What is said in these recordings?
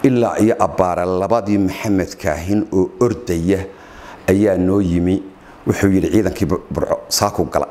ilaa iyo abbaara labadii maxamed kaahin oo ordaya ayaa noo yimi wuxuu yidhi ciidankii burco saaku gala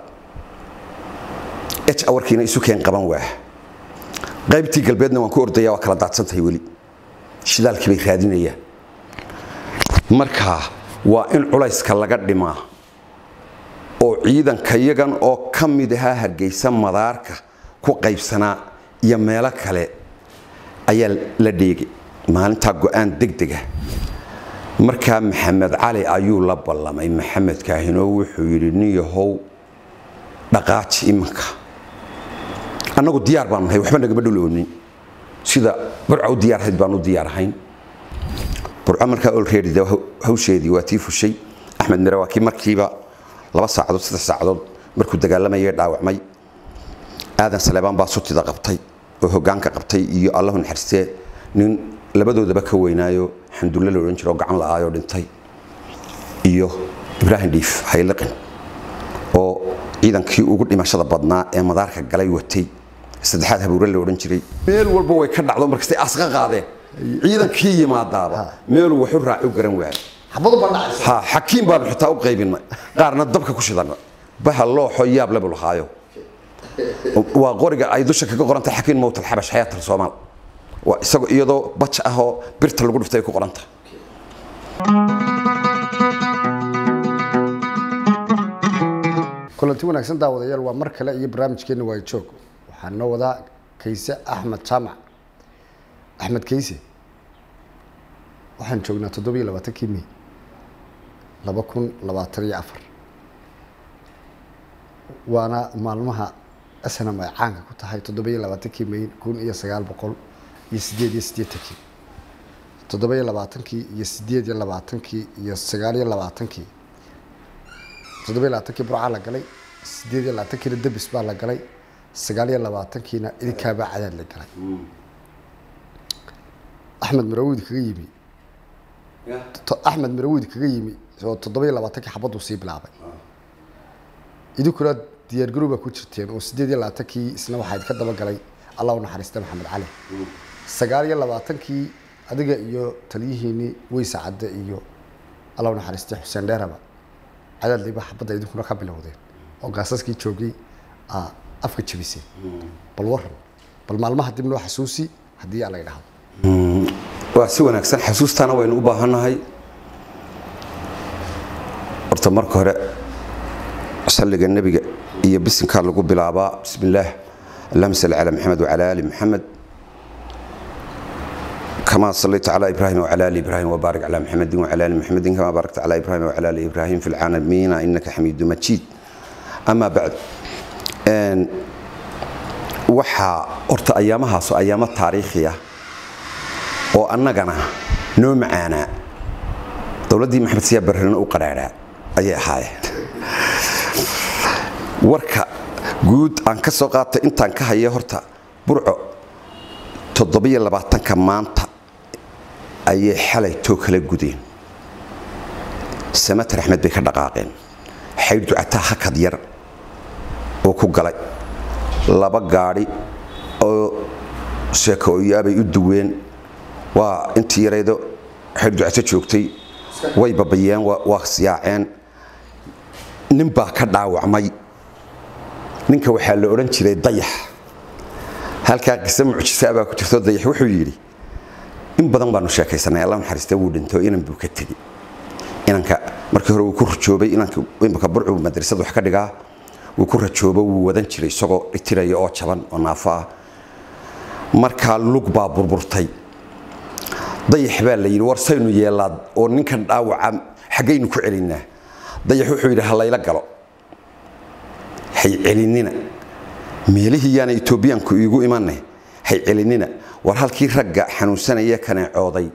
h awarkiina isu keen qaban waa qaybtii galbeedna waan ku ordaya waa kala daadsantahay weli shidaalkii bay raadinayaan marka waa in culayska laga dhimaa oo ciidanka yagan oo ka mid ahaa hargeysa madaarka ku qaybsanaa iyo meelo kale ayaa la dheegay maalintaa go-aan degdega markaa maxamed cali ayuu la ballamay maxamed kaahinoo wuxuu yidhi nin yahow dhaqaaji imanka annagu diyaar baanu nahay waxba nagama dhuloonin sida burca u diyaarhayd baan u diyaarahayn burco markaa olready de hawsheedii waa tii fushay axmed mire waa kii markiiba laba saacadood saddex saacadood markuu dagaalamayay dhaawacmay aadan saleebaan baa sutida qabtay oo hoggaanka qabtay iyo allahu naxariistee nin labadoodaba ka weynaayo xandulle la odhan jiro oo gacan la'aayoo dhintay iyo ibraahim dhiif hayliqin oo ciidankii ugu dhimashada badnaa ee madaarka galay watay saddexaad habuure la odhan jiray meel walba way ka dhacdo markastay asqa qaadeen ciidankii yimaadaaba meeluu waxu raaci u garan waayo xabadu baa dhacaysa ha xakiim baanu xitaa u qaybinay qaarna dabka ku shidanna baha looxo yaab lebu lahaayo waa qoriga ay dusha kaga qorantay xakiim mowt alxabash xayaat alsoomaal waa isagoo iyadoo baj ah oo birta lagu dhiftay ay ku qorantahay kulanti wanaagsan daawadayaal waa mar kale iyo barnaamijkeena waa joog waxaa noo wadaa kayse axmed jaamac axmed kayse waxaan joognaa toddoba iyo labaatankii may laba kun labaatan iyo afar waana maalmaha snam ay caanka ku tahay toddoba iyo labaatankii may kun iyo sagaal boqol iyo sideed iyo siddeetankii toddoba iyo labaatankii iyo sideed iyo labaatankii iyo sagaal iyo labaatankii toddoba iyo labaatankii burcaa la galay sideed iyo labaatankiina debis baa la galay sagaal iyo labaatankiina idinkaabaa cadaad la galay axmed marawid kaga yimi to- axmed marawid kaga yimi oo toddoba iyo labaatankii xabaduu sii bilaabay idinkuna diyaargarowbaa ku jirteen oo sideed iyo labaatankii isna waxaa idinka daba galay allah u naxariista maxamed cali sagaal iyo labaatankii adiga iyo taliyihiinii weyse cadde iyo allah u naxariistay xuseen dheeraba cadaadliba xabadda idinkuna ka bilowdeen oo gaasaskii joogay aa afka jebiseen bal waran bal maalmaha dib noo xasuusi haddii aa la idhaahdo waa si wanaagsan xasuustaana waynu u baahannahay horta marka hore salliga nebiga iyo bisinkaa lagu bilaabaa bismi illaah allahuma salli calaa maxamed wacala ali maxamed كما صليت على إبراهيم وعلى آل إبراهيم وبارك على محمد وعلى آل محمد كما باركت على إبراهيم وعلى آل إبراهيم في العالمين إنك حميد مجيد أما بعد أن waxaa horta ayaamahaas oo ayaamo taariikhi ah oo annagana noo macaanaa dowladdii maxamed siyaa barrena u qaraadhaa ayay ahaayeen warka guud aan ka soo qaatay intaan ka haya horta burco toddobiyo labaatanka maanta ayay xalay too kala gudeen samater axmed bay ka dhaqaaqeen xaydh ducataa hakad yar oo ku galay laba gaadhi oo sheekooyaabay u duween waa intii yaraydo xaydh ducato joogtay way babayeen waa siyaaceen nin baa ka dhaawacmay ninka waxaa la odhan jiray dayax halkaa qise mucjisaa baa ku jirto dayax wuxuu yidhi in badan baanu sheekaysanay alla naxariista wuu dhinto inan buu ka tegi inanka markii hore wuu ku rajoobay inanka imika burcu madrasad wax ka dhigaa wuu ku rajoobo wuu wadan jiray isagoo itiraya oo jaban oo naafo ah markaa lug baa burburtay dayax baa la yidhi war saynu yeelaad oo ninkan dhaawaca xaggaynu ku celinaa dayax wuxuu yidhi ha layla galo hay celinina meelihii yaana etoobiyaanku iigu imanay hay celinina war halkii ragga xanuunsanaya kaneecooday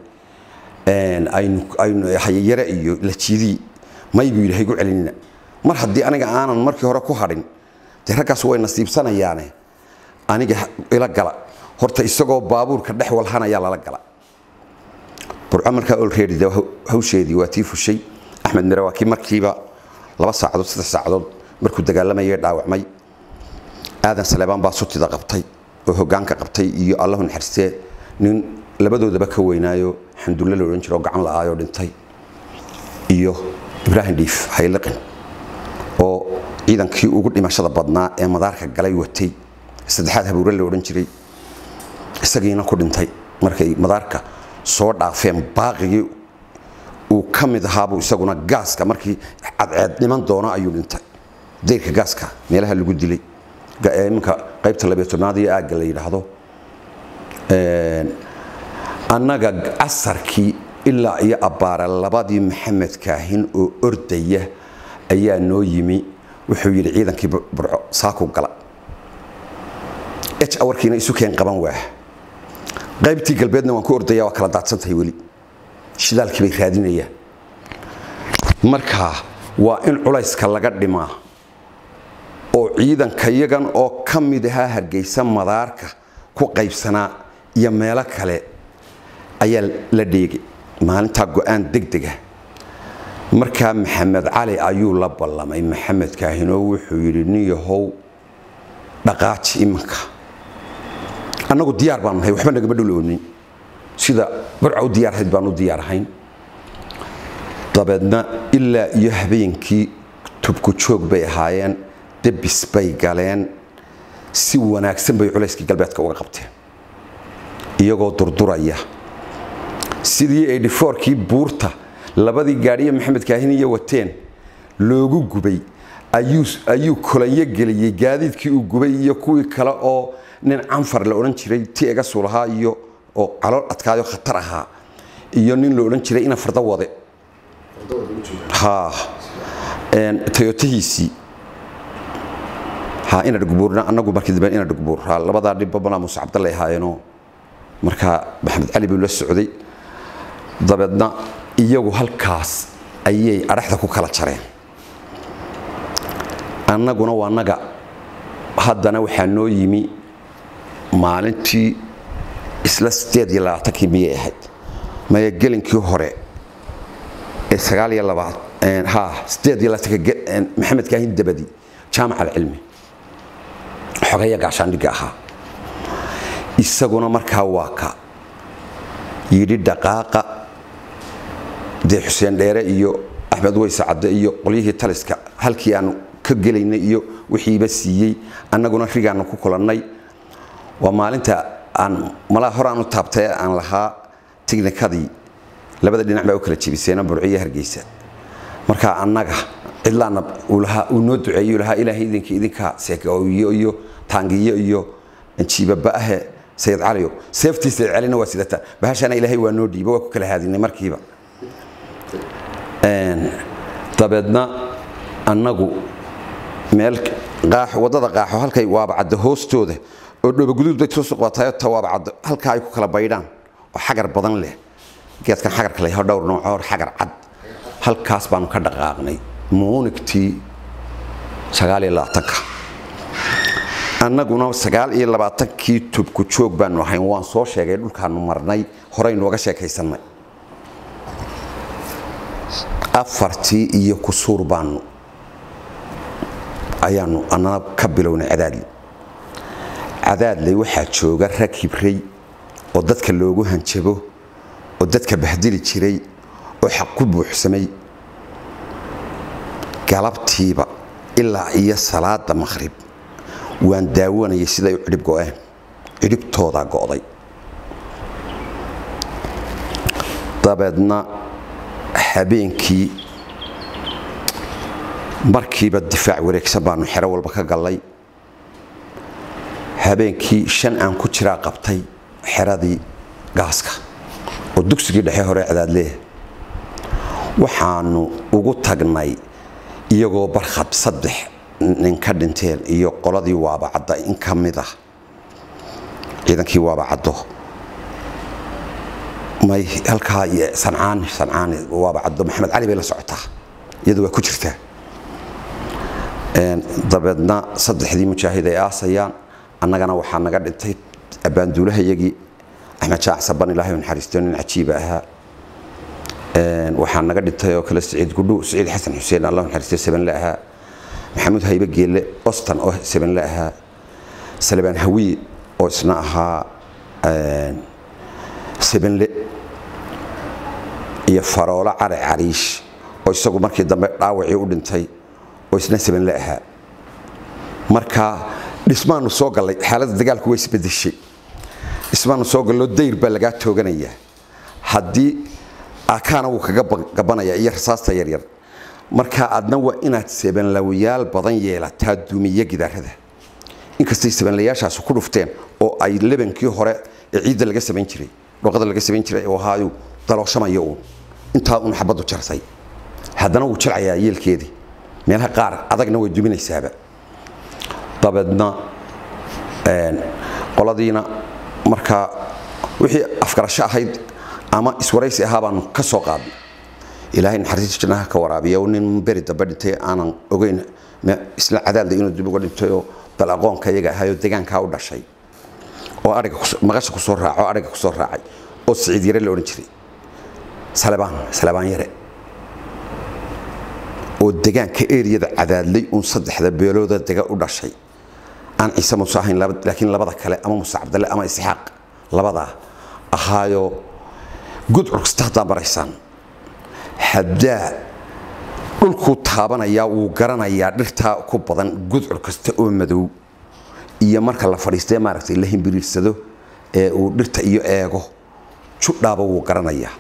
aynu hayayare iyo lajiidii may buu yidhi haygu celinina mar haddii aniga aanan markii hore ku hadhin dee raggaas way nasiibsanayaane aniga ila gala horta isagoo baabuurka dhex walhanayaa lala gala burco markaa olready de hawsheedii waa tii fushay axmed mire waa kii markiiba laba saacadood saddex saacadood markuu dagaalamayay dhaawacmay aadan saleebaan baa sutida qabtay oo hoggaanka qabtay iyo allahu naxariistee nin labadoodaba ka weynaayo xandulle la odhan jiro oo gacan la-aayoo dhintay iyo ibraahim dhiif hayliqin oo ciidankii ugu dhimashada badnaa ee madaarka galay watay saddexaad habuure la odhan jiray isagiina ku dhintay markay madaarka soo dhaafeen baaqigii uu ka mid ahaabuu isaguna gaaska markii cadceed dhiman doono ayuu dhintay dayrka gaaska meelaha lagu dilay iminka qaybta labiyo tobnaad iyo aagga la yidhaahdo annaga casarkii ilaa iyo abbaara labadii maxamed kaahin oo ordaya ayaa noo yimi wuxuu yidhi ciidankii burco saaku gala h awarkiina isu keen qaban waa qaybtii galbeedna waan ku ordaya waa kala daadsantahay weli shidaalkii bay raadinayaan marka waa in culayska laga dhimaa oo ciidanka yagan oo ka mid ahaa hargeysa madaarka ku qaybsanaa iyo meelo kale ayaa la dheegay maalintaa go-aan degdega markaa maxamed cali ayuu la ballamay maxamed kaahinoo wuxuu yidhi nin yahow dhaqaaji imanka annagu diyaar baanu nahay waxba nagama dhuloonin sida burca u diyaarhayd baan u diyaarhayn dabeedna ilaa iyo habeenkii tubku joog bay ahaayeen debis bay galeen si wanaagsan bay culayskii galbeedka uga qabteen iyagoo durduraya sidii edhifoorkii buurta labadii gaadhiye maxamed kaahiniya wateen loogu gubay ayuu kolanyo geliyey gaadiidkii uu gubay iyo kuwii kale oo nin canfar la odhan jiray ti egasu lahaa iyo oo calool adkaayo khatar ahaa iyo nin la odhan jiray ina farda wade tayotahiisii inadhgbuurna anagu markii dambe inadhgbuur labadaa dhibba malaa muuse cabdalle ahaayeenoo markaa maxamed cali buu la socday dabeedna iyagu halkaas ayay adhaxda ku kala jareen annaguna waa naga haddana waxaa noo yimi maalintii isla sideed iyo labaatankii miyay ahayd maya gelinkii hore ee sagaal iyo labaad ha sideed iyo labaatanka maxamed kaahin dabadi jaamac alcilmi xogaya gaashaandhigga ahaa isaguna markaa waa ka yidhi dhaqaaqa dee xuseen dheere iyo axmed weyse cadde iyo qolyihii taliska halkii aanu ka gelaynay iyo wixiiba siiyey annaguna rigaanu ku kulannay waa maalinta aan malaa hore aanu taabtay aan lahaa tignikadii labada dhinac baa u kala jebiseena burciyo hargeysa markaa annaga cidlaana uu noo duceeyo lahaa ilaahay idinkii idinkaa seekooyo iyo taangiyo iyo jiibaba ahe sayid caliyo seeftii sayid calina waa sidata bahashana ilaahay waa noo dhiiba waa ku kala haadinay markiiba dabeedna annagu meel qaaxo waddada qaaxo halkay waabacadda hoostooda oo dhobaguduud bay soo suqbataayo ta waabacaddo halkaa ay ku kala baydhaan oo xagar badan leh geedkan xagarka layaho dhowr noocoor xagar cad halkaas baanu ka dhaqaaqnay muunigtii sagaal iyo labaatanka annaguna sagaal iyo labaatankii tubku joog baanu ahayn waan soo sheegay dhulkaanu marnay horeynu oga sheekaysannay afartii iyo kusuur baanu ayaanu annana ka bilownay cadaadli cadaadley waxaa jooga rag hibray oo dadka loogu hanjabo oo dadka bahdili jiray oo xaq ku buuxsamay galabtiiba ilaa iyo salaada maqhrib waan daawanayay siday u cidhib go-een cidhibtoodaa go'day dabeedna habeenkii markiiba difaac wareegsan baanu xero walba ka gallay habeenkii shan aan ku jiraa qabtay xeradii gaaska oo dugsigii dhexe hore cadaadleeh waxaanu ugu tagnay iyagoo barkhad saddex nin ka dhinteen iyo qoladii waabacadda in ka mid ah ciidankii waabacaddo may halkaa sancaani sancaani waabacaddo maxamed cali bay la socotaa iyadu waa ku jirtaa dabeedna saddexdii mujaahid ay aasayaan annagana waxaa naga dhintay abbaanduulahayagii axmed jaac saban ilaahay naxariisto nin cajiiba ahaa waxaa naga dhintay oo kale siciid gudhu siciid xasan xuseen allah naxariisto sabanle ahaa maxamuud haybe geelle ostan oo sabanle ahaa salebaan hawiye oo isna ahaa sebenle iyo faroolo cali cariish oo isagu markii dambe dhaawacii u dhintay oo isna sebenle ahaa marka dhismaanu soo gallay xaaladda dagaalku way isbedeshay dhismaanu soo gallo dayr baa lagaa tooganayaa haddii akaana wuu kaga gabanaya iyo rasaasta yaryar marka adna waa inaad sebanlawayaal badan yeelataa duumiye gidaarada inkastay sebanlayaashaasi ku dhufteen oo ay lebankii hore ee ciidda laga samayn jiray dhoqada laga samayn jiray oo ahaayu dalooshamayo uun intaa uun xabaddu jartay haddana wuu jilcayaa yeelkeedii meelaha qaar adagna way duminaysaaba dabeedna qoladiina markaa wixii afgarasho ahayd ama iswaraysi ahaa baanu ka soo qaadnay ilaahay naxariista jannaha ka waraabiya nin beri dambe dhintay aanan ogeyn isla cadaalda inuu dib uga dhintay oo bal aqoonka iyaga ahayoo deegaankaa u dhashay oo ariga maqasha kusoo raaco ariga kusoo raacay oo siciid yare la odhan jiray salebaan salebaan yare oo degaanka eriyada cadaadlay uun saddexda beelooda dega u dhashay aan ciise muuse ahayn laakiin labada kale ama muuse cabdalle ama isxaaq labadaa ahaayo gudcur kasta haddaa maraysaan haddaa dhulkuu taabanayaa wuu garanayaa dhirtaa ku badan gudcur kasta oo madow iyo marka la fadhiistee maaragtay la himbiriirsado ee uu dhirta iyo eego judhaaba wuu garanayaa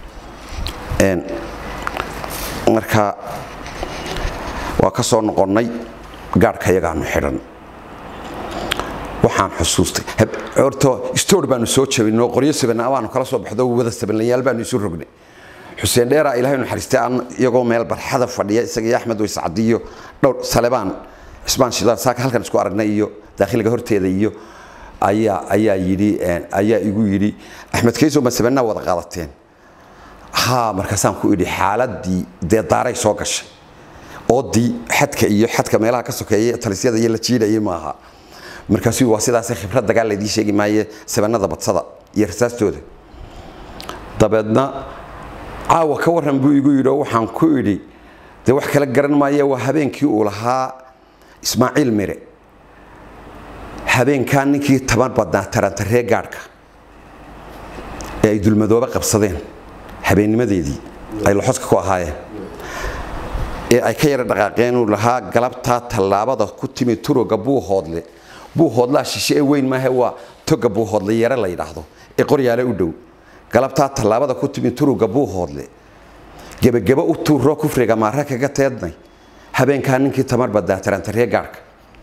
marka waa ka soo noqonnay gaadhka yagaanu xidhan waxaan xusuustay horta stoor baanu soo jabinoo qoryo sabana baanu kala soo baxdo wada sabanlayaal baanu isu rognay xuseen dheeraa ilaahay naxariistay aan iyagoo meel barxada fadhiya isaga iyo axmed ways cadiyo dhowr salebaan cismaan shidaan saaka halkan isku aragnay iyo daakhiliga horteeda iyo ayaa ayaa yidhi ayaa igu yidhi axmed kayso ma sabanaa wada qaadateen haa markaasaan ku idhi xaaladii dee daaray soo gashay oodii xadka iyo xadka meelaha ka sokeeya talisyada iyo la jiidhayay maaha markaasuu waa sidaasay khibrad dagaal laydii sheegi maaye sabanada badsada iyo rasaastooda dabeedna caawa ka warran buu igu yidhi oo waxaan ku idhi dee wax kala garan maaye waa habeenkii uu lahaa ismaaciil mire habeenkaa ninkii taban badnaa tarantaree gaadhka ee ay dulmadoobe qabsadeen habeennimadeedii ay laxoska ku ahaayeen ee ay ka yara dhaqaaqeen uu lahaa galabtaa tallaabada ku timi turoga buuhoodle buuhoodlaa shishe ee weyn maahe waa toga buuhoodle yare la yidhaahdo ee qoryaale u dhow galabtaa tallaabada ku timi turuga buuhoodle gebageba u tuuroo kufriga maare kaga teednay habeenkaa ninkii tamar badaa tarantaree gaadhka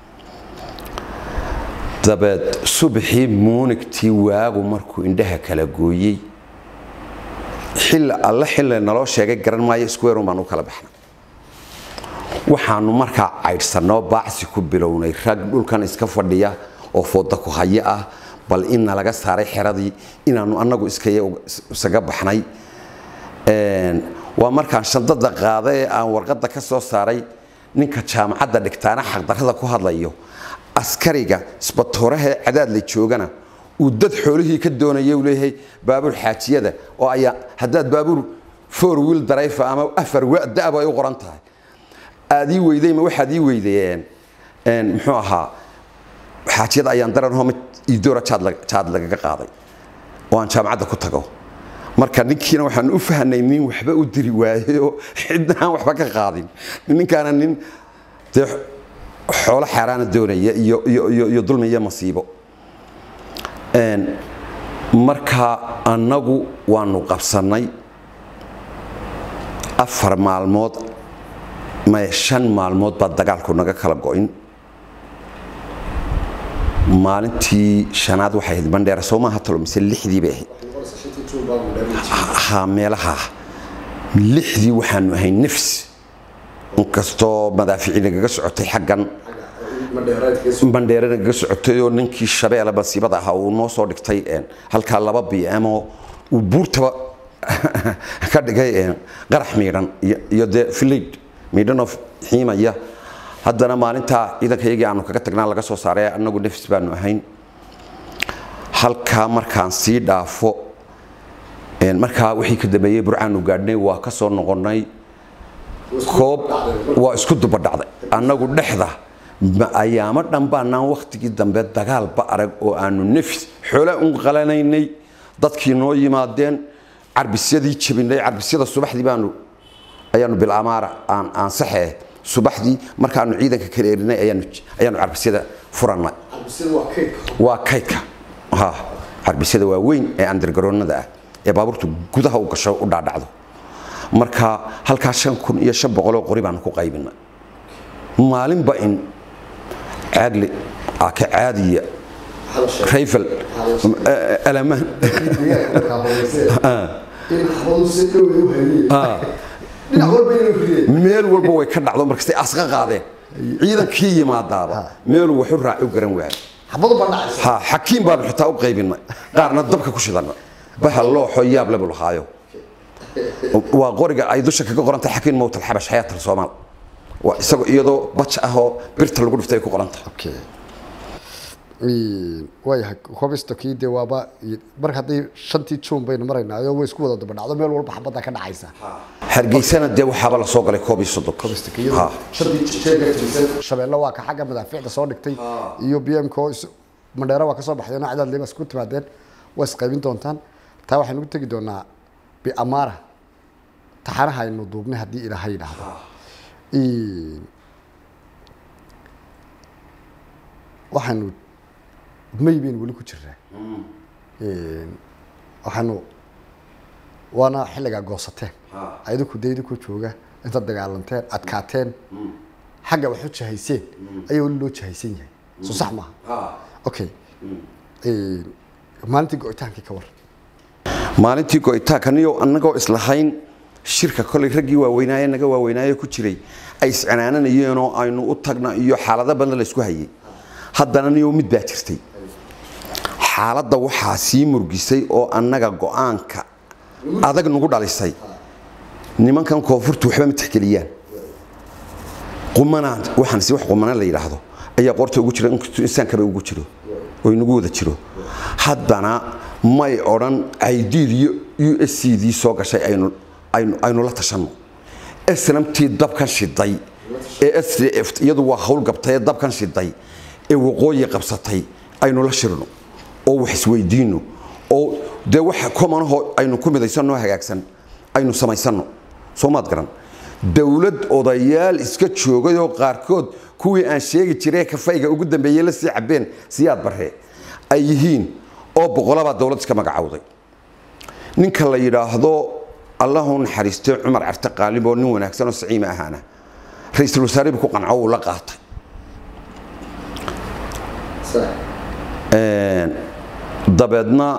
dabeed subaxii muunigtii waagu markuu indhaha kala gooyey xilli alle xilli naloo sheegay garan maayo squareun baan u kala baxnay waxaanu markaa caydhsannoo baacsi ku bilownay rag dhulkan iska fadhiya oo fooda ku hayo ah bal inna laga saaray xeradii inaanu annagu isaga baxnay waa markaan shandada qaada ee aan warqadda ka soo saaray ninka jaamacadda dhigtaana xaqdarrada ku hadlayo askariga isbatooraha cadaadla joogana uu dad xoolihii ka doonaya uu leeyahay baabuur xaajiyada oo ayaa haddaad baabuur four wheel drive ama afar da'ba ay u qoran tahay aad ii weyday ma waxaad ii weydeen muxuu ahaa xaajiyada ayaan daranho mid idoora jaad lagaga qaaday oo aan jaamacadda ku tago marka ninkiina waxaan u fahnay nin waxba u diri waayo cidna aan waxba ka qaadin ninkaana nin dee xoolo xaaraana doonaya iyo iyo dulmi iyo masiibo marka annagu waanu qabsannay afar maalmood maya shan maalmood baa dagaalku naga kala go'in maalintii shanaad waxay ahayd bandheera soo maaha talo mise lixdii bay ahayd ha meelaha lixdii waxaanu ahay nafs inkastoo madaafici nagaga socotay xaggan bandheere nagaga socotay oo ninkii shabeelle masiibada ahaa uu noo soo dhigtay halkaa laba bm oo uu buurtaba ka dhigay qarax miidhan iyo dee filayd miidhanoo xiimaya haddana maalintaa ciidankayagii aanu kaga tagnaa laga soo saaray annagu nafs baanu ahayn halkaa markaan sii dhaafo markaa wixii ka dambeeyey burcaanu gaadhnay waa ka soo noqonnay koob waa isku dubadhacday annagu dhexda ayaamo dhan baanaan wakhtigii dambe dagaalba arag oo aanu nafs xoolaa un qalanaynay dadkii noo yimaadeen carbisyadii jabinay carbisyada subaxdii baanu ayaanu bilamaara aan aan saxee subaxdii markaanu ciidanka kala erinay ayaanu ayaanu carbisyada furannay waa kaydka ha carbisyada waa weyn ee andargaroonada ah ee baabuurtu gudaha u gasho u dhaadhacdo marka halkaa shan kun iyo shan boqoloo qori baanu ku qaybinay maalinba in caagli aka caadiya rayfel alamaan meel walba way ka dhacdo markastay asqa qaadeen ciidankii yimaadaaba meeluu waxu raaci u garan waayo ha xakiim baanu xitaa u qaybinay qaarna dabka ku shidana bahal looxo yaab lebu lahaayo waa qoriga ay dusha kaga qorantay xakiin mowtal xabash xayaatal soomaal waa isagoo iyadoo baj ah oo birta lagu dhiftay ay ku qorantahay waayahay hobistokii dee waaba mar haddii shantii juun baynu maraynaa oo way isku wada daba dhacdo meel walba xabadda ka dhacaysa hargeysana dee waxaaba la soo galay koob iyo soddon Ha. shabeelle waa ka xagga madaafiicda soo dhigtay iyo b m ko mandheero waa ka soo baxdeen oo cadaad leebas ku timaadeen waa isqaybin doontaan taa waxaynu u tegi doonaa biamaara taxanaha aynu duubnay haddii ilaahay yidhaahdo waxaanu may baynu weli ku jiraa waxaanu waana xilligaa goosateen idinku dee idinku jooga intaad dagaalanteen adkaateen xagga wax u jahayseen ayaa weli loo jahaysan yahay soo sax maaha okay maalintii go-itaankii ka war maalintii go-itaankaniyo annagoo islahayn shirka kolay raggii waaweynaaye naga waaweynaaye ku jiray ay iscanaananayeenoo aynu u tagna iyo xaalado badan laysku hayay haddana niyo mid baa jirtay xaaladda waxaa sii murgisay oo annaga go-aanka adag nagu dhalisay nimankan koonfurtu waxba ma tixgeliyaan qumanaan waxaan si wax qumana la yidhaahdo ayaa qoorta ugu jira inkastuu insaankaba ugu jiro oo inagu wada jiro haddana may odhan aidiid iyo u s c dii soo gashay aynu aynu aynu la tashanno snamtii dabkan shiday ee s d f iyadu waa hawl gabtay ee dabkan shiday ee waqooyi qabsatay aynu la shirno oo wax isweydiino oo dee waxa komanahoo aynu ku midaysanno hagaagsan aynu samaysanno soo maad garan dowlad odayaal iska joogayoo qaarkood kuwii aan sheegi jiree kafayga ugu dambeeyey la sii cabeen siyaad barre ay yihiin oo boqolabaa dowlad iska magacowday ninka la yidhaahdo allahu naxariistay cumar carte qaalib oo nin wanaagsan oo saciima ahaana ra-iisul wasaaribu ku qanco uu la qaatay dabeedna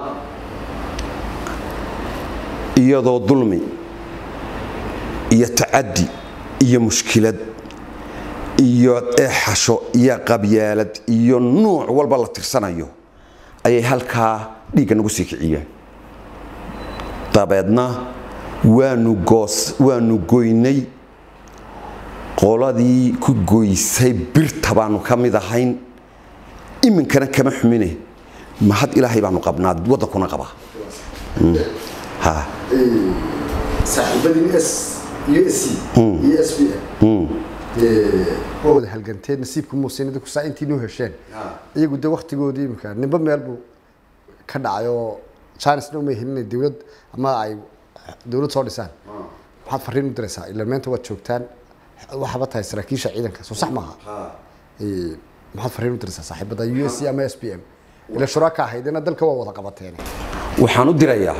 iyadoo dulmi iyo tacaddi iyo mushkilad iyo eexasho iyo qabyaalad iyo nuuc walba la tirsanayo ayay halkaa dhiigga nagu sii kiciyeen dabeedna waanu goos waanu goynay qoladii ku goysay birta baanu ka mid ahayn iminkana kama xumine mahad ilaahay baanu qabnaa waddankuna qabaa ha saaxiibadii s u s c iyo s b m waa wada halganteen nasiibku muusin idinku saa intii noo hesheen iyagu de waktigoodii imika nimba meel buu ka dhacay oo chinesna umay helin inay dowlad ama ay dowlad soo dhisaan maxaad fariin u diraysaa ila meenta waad joogtaan waxaaba tahay saraakiisha ciidanka soo sax maaha maxaad fariin u diraysaa saaxiibada u s c ama s b m ila shuraaka ahaydena dalka waa wada qabateen waxaan u dirayaa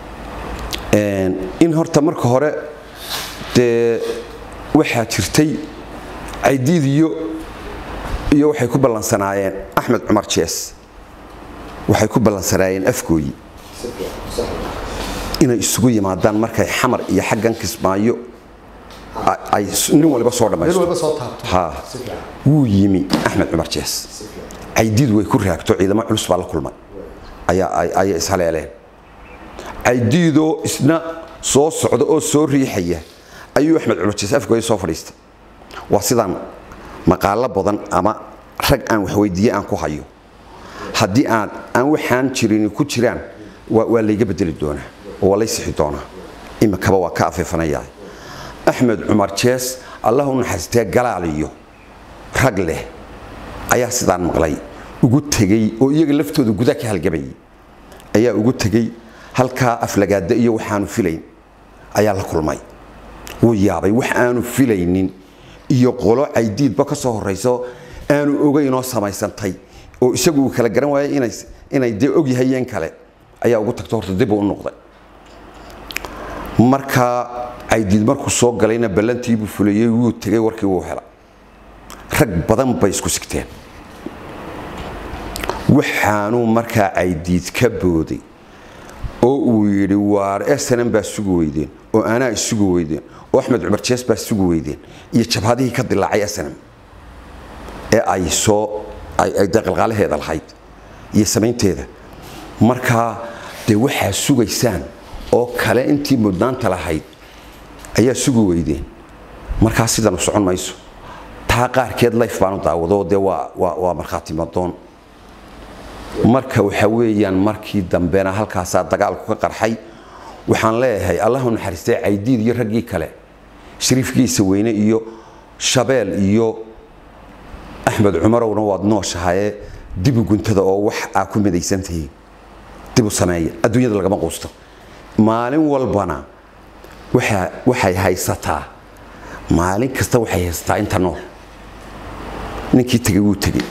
in horta marka hore dee waxaa jirtay caydiid iyo iyo waxay ku ballansanaayeen axmed cumar jees waxay ku ballansanaayeen afgooyi inay isugu yimaadaan markay xamar iyo xaggan kismaayo ay nin waliba soo dhammaysto soo taabto ha wuu yimi axmed cumar jees caydiid way ku raagto ciidamo culus baa la kulmay ayaa ayay ishaleeleen caydiidoo isna soo socda oo soo riixaya ayuu axmed cumar jees afgooya soo fadhiistay waa sidaan maqaalo badan ama rag aan waxweydiiye aan ku hayo haddii aan aan waxaan jirin ku jiraan waa waa layga bedeli doonaa oo waa lay sixi doonaa imikaba waa ka afeefanayaa axmed cumar jees allah u naxariistee galaal iyo rag leh ayaa sidaan maqlay ugu tegey oo iyaga laftooda gudaa ka halgabayay ayaa ugu tegey halkaa aflagaada iyo waxaanu filayn ayaa la kulmay wuu yaabay wax aanu filaynin iyo qolo caydiidba ka soo horayso aanu ogeynoo samaysantay oo isagu uu kala garan waayay inay inay dee ogyahayeen kale ayaa ugu tagto horta dib uu u noqday markaa caydiid markuu soo galayna ballantiibuu fulayey wuu tegay warkii wuu hela rag badan bay isku sigteen waxaanuu markaa caydiid ka booday oo uu yidhi waar snm baa sugi weydeen oo anaa isugi weydeen oo axmed cumar jees baa sugi weydeen iyo jabhadihii ka dilaacay snm ee ay soo ay dee qalqaalaheeda lahayd iyo samaynteeda markaa dee waxaa sugaysaan oo kale intii mudnaanta lahayd ayaa sugi weydeen markaa sidanu socon mayso taa qaarkeed layf baanu daawado dee waa markhaati madoon marka waxa weeyaan markii dambena halkaasaa dagaalku ka qarxay waxaan leeyahay allahu naxariistay caydiid iyo raggii kale shariifkiisa weyne iyo shabeel iyo axmed cumarowna waad nooshahaye dibu guntada oo wax aa ku midaysantihiin dibu sameeya adduunyada lagama quusto maalin walbana waxay haysataa maalin kasta waxay haysataa inta nool ninkii tegey wuu tegey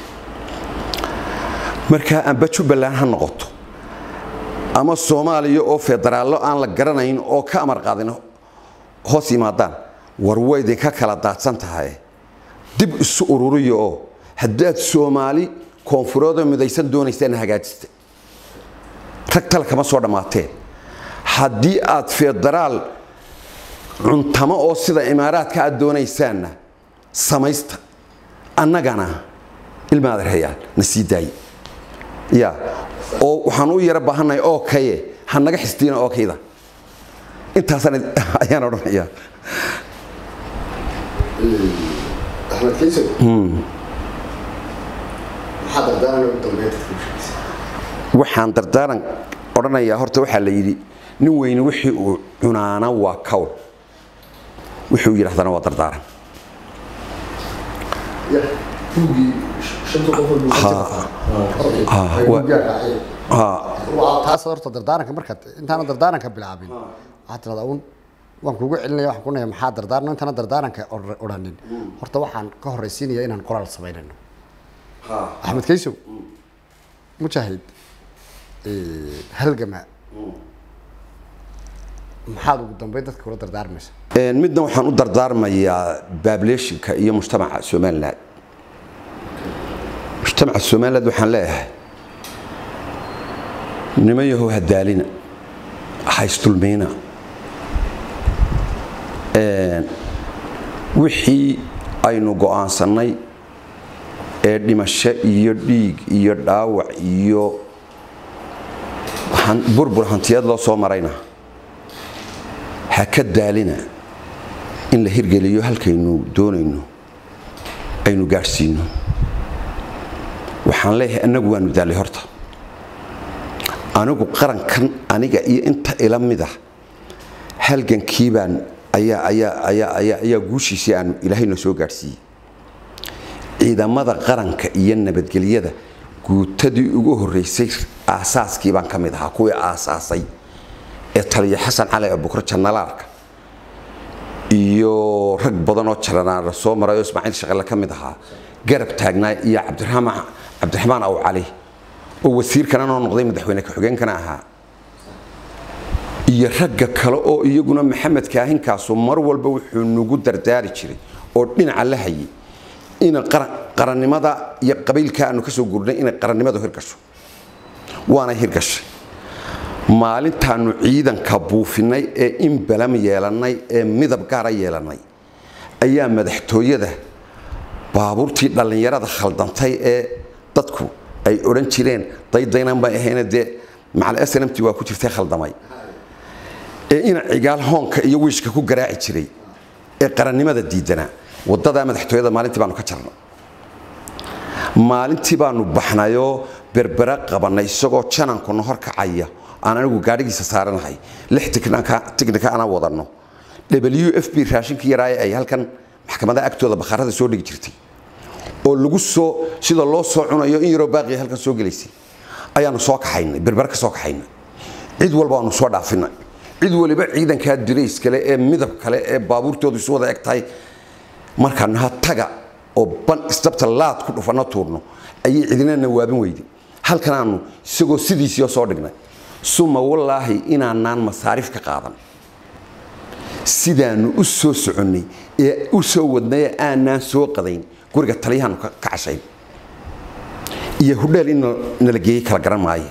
markaa amba jubbaland ha noqoto ama soomaaliya oo federaallo aan la garanayn oo ka amar qaadin hoos yimaadaan war waydin ka kala daadsan tahay dib isu ururiya oo haddaad soomaali koonfureedoo midaysan doonaysaan hagaajista rag tala kama soo dhammaateen haddii aad federaal cuntamo oo sida imaaraadka aad doonaysaanna samaysta annagana ilmaad rayaan na sii daaye ya oo waxaan u yaro baahannahay oo kaye ha naga xisdiina oo kayda intaasaan ayaan odhanayaa axmed kayso maxaa dardaaran ugu dambeeya waxaan dardaaran odhanayaa horta waxaa la yidhi nin weyne wixii uu cunaana waa kawl wuxuu yidhahdana waa dardaaran buugii shanta qof taas horta dardaaranka markaad intaana dardaaranka bilaabin waxaad tirahdaa un waan kugu celinaya waxaan ku naya maxaa dardaarno intaana dardaaranka odhanin horta waxaan ka horraysiinaya inaan qoraal samaynayno axmed kaysow mujaahid halgama maxaad ugu dambeyn dadka kula dardaarmaysa midna waxaan u dardaarmayaa baableeshinka iyo mujtamaca somalilan mujtamaca somaliland waxaan leeyahay niman yahow hadaalina haystulmiina wixii aynu go'aansannay ee dhimasho iyo dhiig iyo dhaawac iyo burbur hantiyeed loo soo marayna ha ka daalina in la hirgeliyo halkaynu doonayno aynu gaadhsiino waxaan leeyahay annagu waanu daallay horta anigu qarankan aniga iyo inta ila mid ah halgankii baan ayaa ayaa ayaa ayaa ayaa guushiisii aanu ilaahayna soo gaadhsiiyey ciidamada qaranka iyo nabadgelyada guutadii ugu horreysay aasaaskii baan ka mid ahaa kuwii aasaasay ee taliya xasan cali abukar janalaarka iyo rag badan oo jalanaara soo maray oo ismaaciil shaqale ka mid ahaa garab taagnaa iyo cabdiraxmaan cabdiraxmaan aw cali oo wasiirkana noo noqday madaxweyne ku-xigeenkana ahaa iyo ragga kale oo iyaguna maxamed kaahinkaasu mar walba wuxuu nagu dardaari jiray oo dhinaca la hayay in qarannimada iyo qabiilka aanu ka soo gurnay inay qarannimadu hirgasho waana hirgashay maalintaanu ciidanka buufinay ee in balam yeelannay ee midab gaara yeelannay ayaa madaxtooyada baabuurtii dhallinyarada khaldantay ee dadku ay odhan jireen daydaynan bay ahayna dee macal snmt waa ku jirtay khaldamay ee ina cigaal hoonka iyo wiishka ku garaaci jiray ee qarannimada diidanaa wadadaa madaxtooyada maalintii baanu ka jarnay maalintii baanu baxnayoo berbera qabannay isagoo janankuna hor kacaya aan anigu gaadhigiisa saaranahay lix tiknika ana wadanno w f b raashinkii yaraaye ay halkan maxkamadaha agtooda bakhaarada soo dhigi jirtay oo lagu soo sida loo soo cunayo in yaroo baaqiya halkan soo gelaysay ayaanu soo kaxaynay berber ka soo kaxaynay cid walba waanu soo dhaafinay cid waliba ciidankaa dirays kale ee midab kale ee baabuurtoodu isu wada eg tahay markaan naha taga oo ban isdabta laad ku dhufano tuurno ayay cidina nawaabin weyday halkan aanu isagoo sidiisii soo dhignay suma wallaahi inaanaan masaarif ka qaadan sidaanu u soo soconnay ee u soo wadnay ee aanaan soo qadayn guriga taliyahaanu ka cashayn iyo hudheel in nala geeyey kala garan maaye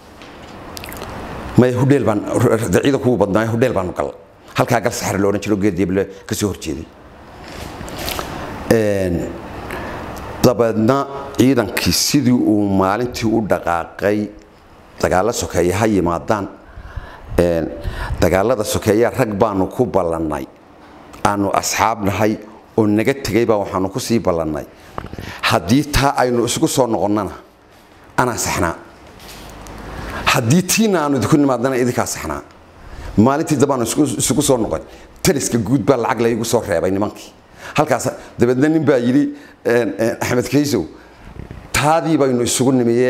maya hudheel baan ciidan kugu badnaayo hudheel baanu galla halkaa gal saxar la odhan jiro geeddeeble ka soo horjeeday dabeedna ciidankii sidii uu maalintii u dhaqaaqay dagaalo sokeeye ha yimaadaan dagaalada sokeeya rag baanu ku ballannay aanu asxaab nahay oo naga tegaybaa waxaanu ku sii ballannay haddii taa aynu isugu soo noqonnana anaa saxnaa haddii tiina aanu idinku nimaadana idinkaa saxnaa maalintii dambaanu isugu soo noqon taliska guud baa lacag laygu soo reebay nimankii halkaas dabeedna nin baa yidhi axmed kaysow taadii baynu isugu nimiye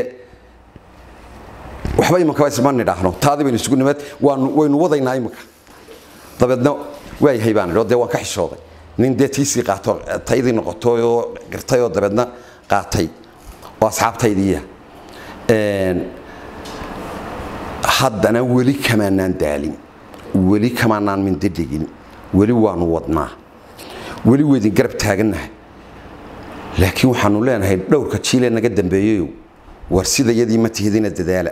waxba imankaba isma nidhaahno taadii baynu isugu nimeed waanu waynu wadaynaa iminka dabeedna waayahay baan idhi dee waan ka xishooday nin dee tiisii qaato taydii noqotay oo qirtay oo dabeedna qaatay oo asxaabtaydiiya haddana weli kamaanaan daalin weli kamaanaan mindadhigin weli waanu wadnaa weli weydin garab taagannahay laakiin waxaanu leenahay dhowrka jiilee naga dambeeyeyo war sida yadii ma tihidina dadaala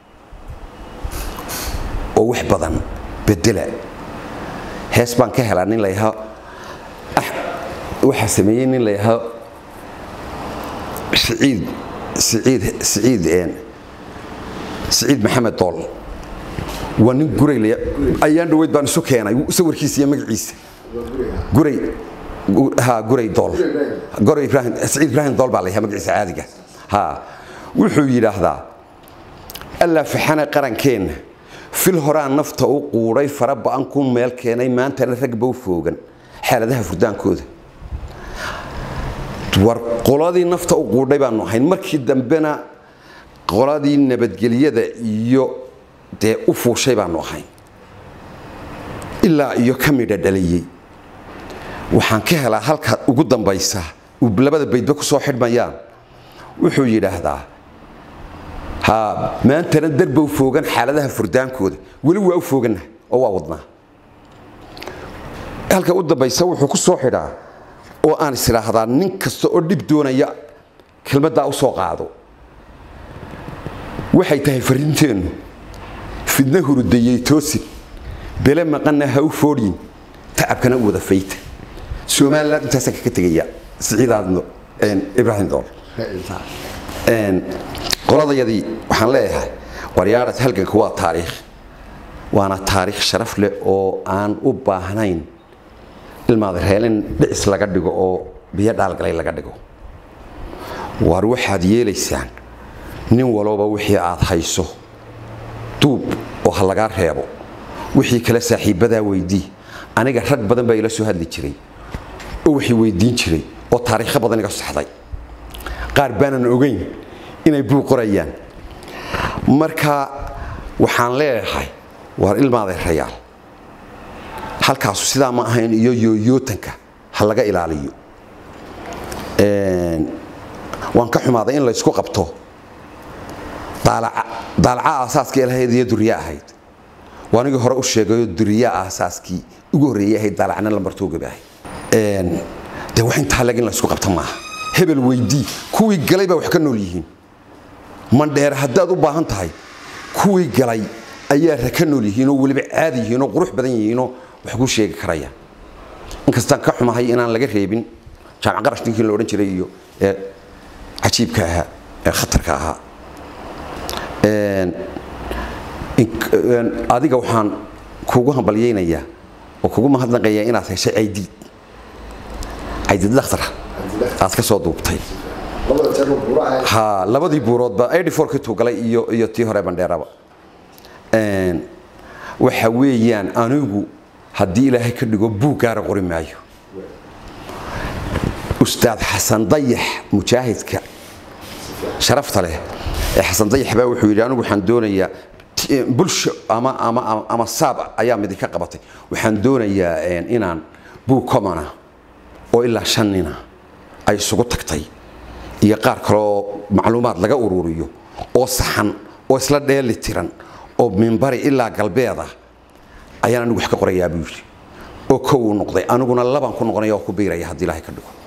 oo wax badan bedela hees baan ka helaa nin layahaa waxaa sameeyey nin layahaa siciid siciid siciid siciid maxamed dool waa nin guray ayaan dhaweyd baan isu keenay sawirkiisa iyo magaciisa guray ha guray dool guray ibrahim siciid ibrahim dool baa layahaa magaciisa caadiga ha wuxuu yidhaahdaa allaa faxana qarankeenna fil horaa nafta u quudhay fara ba'an ku meel keenay maantana ragba u foogan xaaladaha furdaankooda war qoladii nafta u quudhay baanu ahayn markii dambena qoladii nabadgelyada iyo dee u fuushay baanu ahayn ilaa iyo ka midha dhaliyey waxaan ka helaa halka ugu dambaysa labada baydba ku soo xidhmayaan wuxuu yidhaahdaa ha maantana darba u foogan xaaladaha furdaankooda weli waa u foogannaha oo waa wadnaa halka u dambaysa wuxuu ku soo xidhaa oo aan is idhaahdaa nin kasta oo dhib doonaya kelmaddaa u soo qaado waxay tahay farinteennu fidna hurudayey toosin bele maqanna ha u foodhin tacabkana u wada fayta somaliland intaasaan kaga tegaya siciidaadno ibraahim dool qoladayadii waxaan leeyahay waryaarad halganka waa taariikh waana taariikh sharaf leh oo aan u baahnayn ilmaada reelin dhicis laga dhigo oo biyo dhaalgalay laga dhigo waar waxaad yeelaysaan nin walooba wixii aad hayso duub oo ha lagaa reebo wixii kale saaxiibbadaa weydii aniga rag badan baa ila soo hadli jiray oo waxay weydiin jiray oo taariikho badan iga saxday qaar baanan ogayn inay buuq qorayaan marka waxaan leeyahay waar ilmaadeerayaal halkaasu sidaa ma ahayn iyo yooyootanka ha laga ilaaliyo waan ka xumaaday in laysku qabto daalaca aasaaska lahayd iyo duriya ahayd waa anigii hore u sheegayo duriya aasaaskii ugu horreeyay ahayd daalacna lambartoogaba ahayd dee wax intaa leg in laysku qabta maaha hebel weydii kuwii galay baa wax ka nool yihiin mandheer haddaad u baahan tahay kuwii galay ayaa ra ka nool yihiinoo weliba caadi yihiinoo qurux badan yihiinoo wax kuu sheegi karaya inkastaan ka xumahay inaan laga reebin jaamac qarash ninkii la odhan jiray iyo ee cajiibka ahaa ee khatarka ahaa adiga waxaan kugu hambalyaynayaa oo kugu mahadnaqayaa inaad heshay caydiid caydiid dakhtara aad ka soo duubtay ha labadii buuroodba eighty-four-kii tuugalay iyo iyo tii hore bandheeraba waxa weeyaan anigu haddii ilaahay ka dhigo buug gaara qori maayo ustaad xasan dayax mujaahidka sharafta leh ee xasan dayax baa wuxuu yidhi anigu waxaan doonayaa t- bulsho ama ama ama- ama saab ayaa midi ka qabatay waxaan doonayaa een, inaan buug commona oo ilaa shan nina ay isugu tagtay iyo qaar kaleoo macluumaad laga ururiyo oo saxan oo isla dheeli tiran oo minbari ilaa galbeeda ayaan anigu wax ka qorayaa buu yidhi oo kow uu noqday aniguna laban ku noqonaya oo ku biiraya haddii ilaahay ka dhigo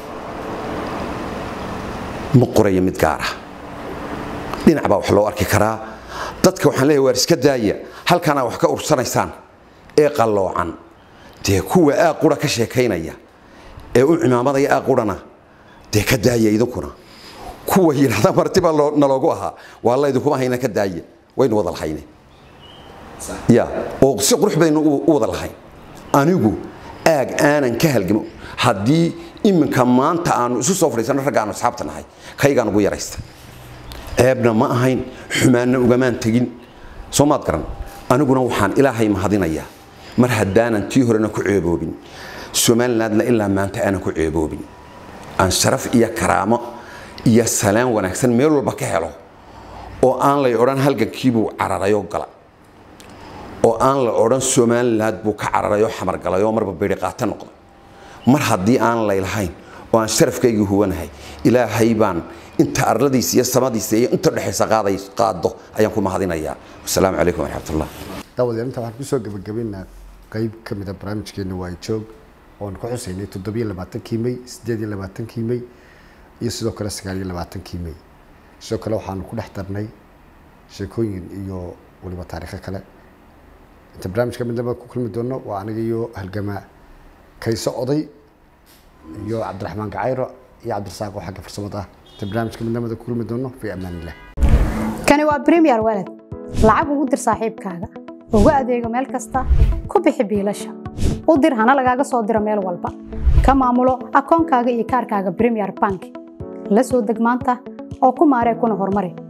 ma qorayo mid gaar ah dhinac baa wax loo arki karaa dadka waxaan leeyahay waar iska daaya halkanaa wax ka ursanaysaan ee qalloocan dee kuwa aaq qura ka sheekaynaya ee u cimaamadaya aaq qurana dee ka daaya idinkuna kuwa yidhahda marti baa loo- naloogu ahaa waa la idinkuma hayna ka daaya waynu wada lahayne ya oo si qurux baynu u u wada lahayn anigu aag aanan ka halgamo haddii iminka maanta aanu isu soo fadhiisano ragga aanu asxaabta nahay kaygaan ugu yaraysta ceebna ma ahayn xumaanna ugamaan tegin soo maad garan aniguna waxaan ilaahay mahadinayaa mar haddaanan tii horena ku ceeboobin somalilandna ilaa maanta aanan ku ceeboobin aan sharaf iyo karaamo iyo salaan wanaagsan meel walba ka helo oo aan lay odhan halgankiibuu cararayoo gala oo aan la odhan somaliland buu ka cararayoo xamargalayoo marba beri qaato noqday mar haddii aan laylahayn oo aan sharafkaygii huwanahay ilaahay baan inta arladiisa iyo samadiisa iyo inta dhexaysa qaaday qaado ayaan ku mahadinayaa wasalaamu calaykum waraxmatullah daawadayaal inta waxaan kusoo gabagabaynaa qeyb ka mid a barnaamijkeena waa joog oon ku xusaynay toddobiyo labaatankii may sideed iyo labaatankii may iyo sidoo kale sagaal iyo labaatankii may sidoo kale waxaanu ku dhex darnay sheekooyin iyo weliba taariikho kale inta barnaamijka midnaba ku kulmi doono waa aniga iyo halgamaa kayso oday iyo cabdiraxmaan gacayro iyo cabdirasaaq oo xagga farsamada ah inta barnaamijka midnamada ku kulmi doono fi amaan illah kani waa premier walad lacag ugu dir saaxiibkaaga ugu adeego meel kasta ku bixi biilasha u dir hana lagaaga soo diro meel walba ka maamulo akoonkaaga iyo kaarkaaga premier bank la soo deg maanta oo ku maaree kuna horumari